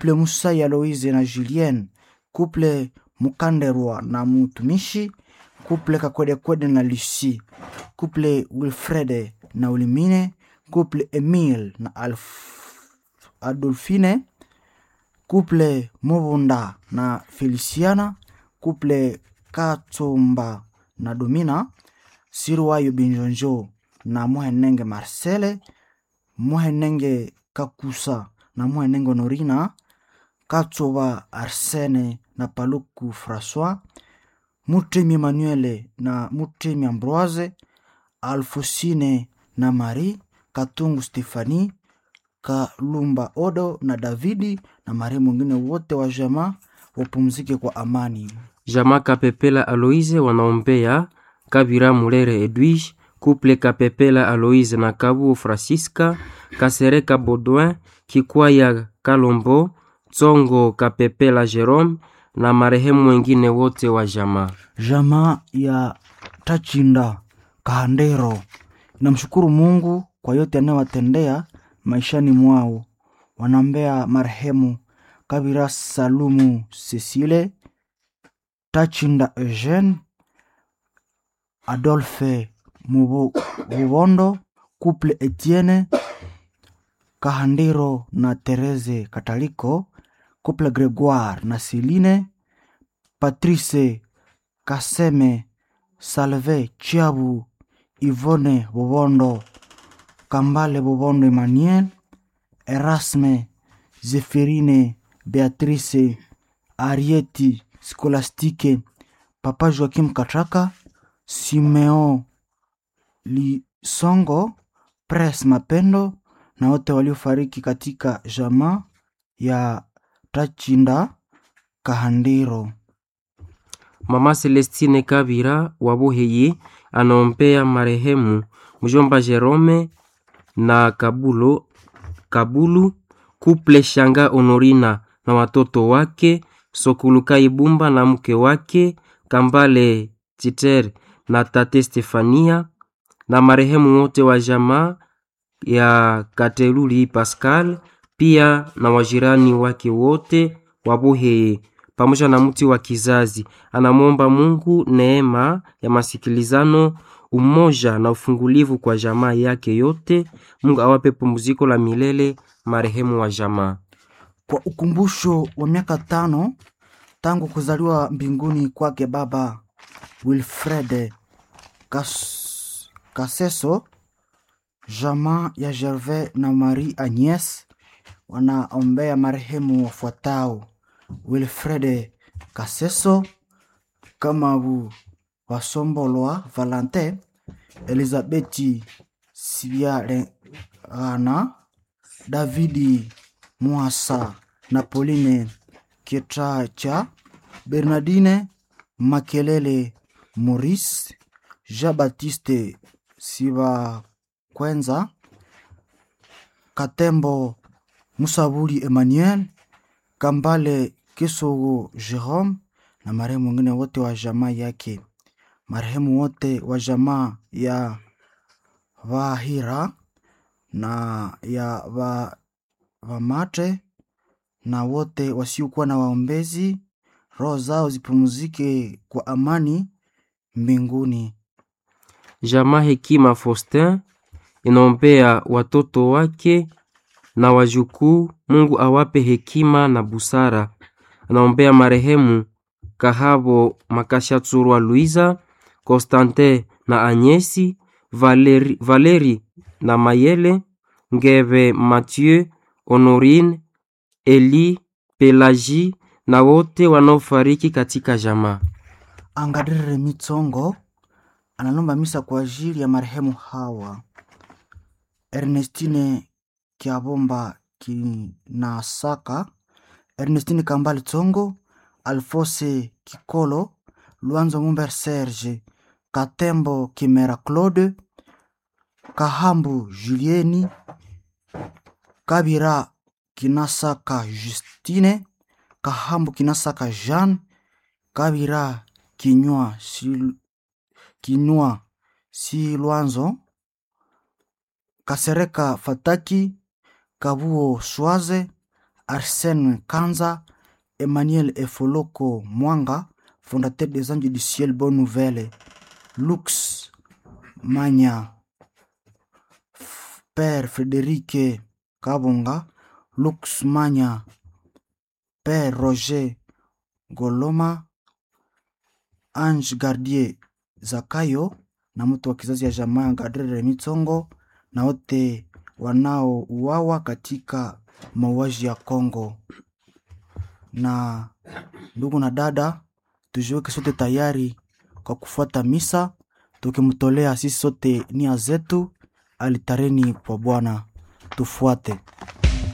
couple musai aloise na julien couple mukanderwa na mutumishi couple kakwedekwede na lucie couple wilfrede na ulimine couple emile na Alf, adolfine couple mubunda na feliciana couple katsomba na domina sirwayo binjonjo na muhenenge marcele muhenenge kakusa na muhenenge honorina katsoba arsene na paluku françois mutemi emmanuele na mutemi ambroise alfosine na marie katungu stefani kalumba odo na davidi na marehemu wengine wote wa jamaa wapumzike kwa amani Jamaa Kapepela Aloise wanaombea Kabira Mulere Edwige, Couple Kapepela Aloise na Kabu Francisca, Kasereka Baudouin, Kikwaya Kalombo, Tsongo Kapepela Jerome na marehemu wengine wote wa jamaa. jamaa ya tachinda kahandero namshukuru mungu kwa yote anayowatendea maishani mwao wanaombea marehemu kabira salumu cecile tachinda eugene adolphe Mubo- mubondo couple etienne kahandiro na therese kataliko couple gregoire na celine patrice kaseme salve chiabu ivone bobondo kambale bobondo emmanuel erasme zeferine beatrice arieti skolastike papa joakim katraka simeo lisongo pres mapendo na wote waliofariki katika jamaa ya tachinda kahandiro Mama Celestine Kabira wa Buheyi anaombea marehemu mjomba Jerome na Kabulo, Kabulu Kuple Shanga Honorina na watoto wake Sokuluka Ibumba na mke wake Kambale Chiter na tate Stefania na marehemu wote wa jamaa ya Kateluli Pascal pia na wajirani wake wote wa Buheye pamoja na mti wa kizazi. Anamwomba Mungu neema ya masikilizano, umoja na ufungulivu kwa jamaa yake yote. Mungu awape pumziko la milele marehemu wa jamaa. kwa ukumbusho wa miaka tano tangu kuzaliwa mbinguni kwake baba wilfred Kas, kaseso jamaa ya gervais na marie agnes wanaombea marehemu wafuatao wilfred kaseso kamabu wasombolwa valentin elizabeti sibiarengana davidi mwasa na pauline kietracha bernardine makelele maurice jean baptiste sibakwenza katembo musabuli emmanuel kambale kisogo jerome na marehemu wengine wote wa jamaa yake marehemu wote wa jamaa ya vahira na ya va, vamate na wote wasiokuwa na waombezi roho zao zipumzike kwa amani mbinguni Jamaa Hekima Faustin inaombea watoto wake na wajukuu, Mungu awape hekima na busara. Anaombea marehemu Kahabo Makashatsurwa Luiza, Constantin na Anyesi, Valeri, Valeri na Mayele, Ngeve Mathieu, Honorine, Eli, Pelagie na wote wanaofariki katika jamaa. angadirire mitsongo analomba misa kwa ajili ya marehemu hawa ernestine kiabomba kinasaka ernestine kambali tsongo alfose kikolo lwanzo mumber serge katembo kimera claude kahambu julieni kabira kinasaka justine kahambu kinasaka jean kabira kinywa si, kinywa si lwanzo kasereka fataki kabuo swaze Arsène Kanza, Emmanuel Efoloko Mwanga, fondateur des Anges du Ciel Bonne Nouvelle, Lux Manya, F- Père Frédéric Kabonga, Lux Manya, Père Roger Goloma, Ange Gardier Zakayo na mtu wa kizazi ya jamaa ya Gadrere Mitsongo na wote wanaouawa katika mauaji ya Kongo. Na ndugu na dada, tujiweke sote tayari kwa kufuata misa, tukimtolea sisi sote nia zetu alitareni kwa Bwana. Tufuate.